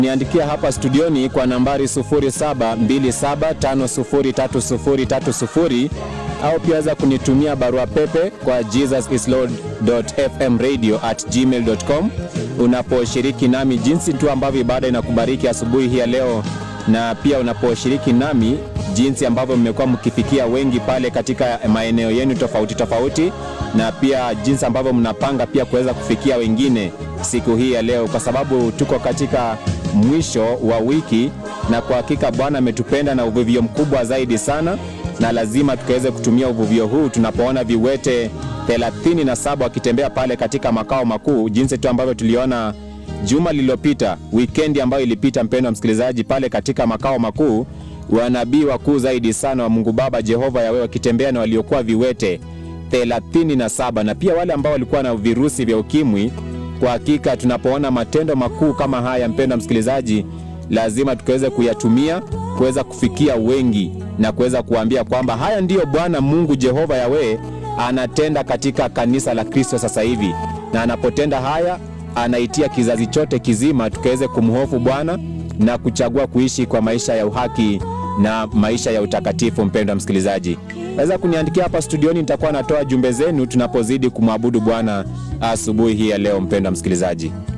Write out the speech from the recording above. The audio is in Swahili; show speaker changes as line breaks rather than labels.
niandikia hapa studioni kwa nambari 0727503030 au pia weza kunitumia barua pepe kwa jesusislord.fmradio@gmail.com unaposhiriki nami jinsi tu ambavyo ibada inakubariki asubuhi hii ya leo, na pia unaposhiriki nami jinsi ambavyo mmekuwa mkifikia wengi pale katika maeneo yenu tofauti tofauti, na pia jinsi ambavyo mnapanga pia kuweza kufikia wengine siku hii ya leo, kwa sababu tuko katika mwisho wa wiki, na kwa hakika Bwana ametupenda na uvuvio mkubwa zaidi sana, na lazima tukaweze kutumia uvuvio huu tunapoona viwete 37 wakitembea pale katika makao makuu, jinsi tu ambavyo tuliona juma lililopita, wikendi ambayo ilipita, mpendo wa msikilizaji, pale katika makao makuu, wanabii wakuu zaidi sana wa Mungu Baba Jehova Yawe wakitembea na waliokuwa viwete 37 na pia wale ambao walikuwa na virusi vya ukimwi. Kwa hakika tunapoona matendo makuu kama haya, mpendo wa msikilizaji, lazima tukaweze kuyatumia kuweza kufikia wengi na kuweza kuambia kwamba haya ndiyo Bwana Mungu Jehova Yawe anatenda katika kanisa la Kristo sasa hivi, na anapotenda haya anaitia kizazi chote kizima tukaweze kumhofu Bwana na kuchagua kuishi kwa maisha ya uhaki na maisha ya utakatifu. Mpendwa msikilizaji, naweza kuniandikia hapa studioni, nitakuwa natoa jumbe zenu tunapozidi kumwabudu Bwana asubuhi hii ya leo. Mpendwa msikilizaji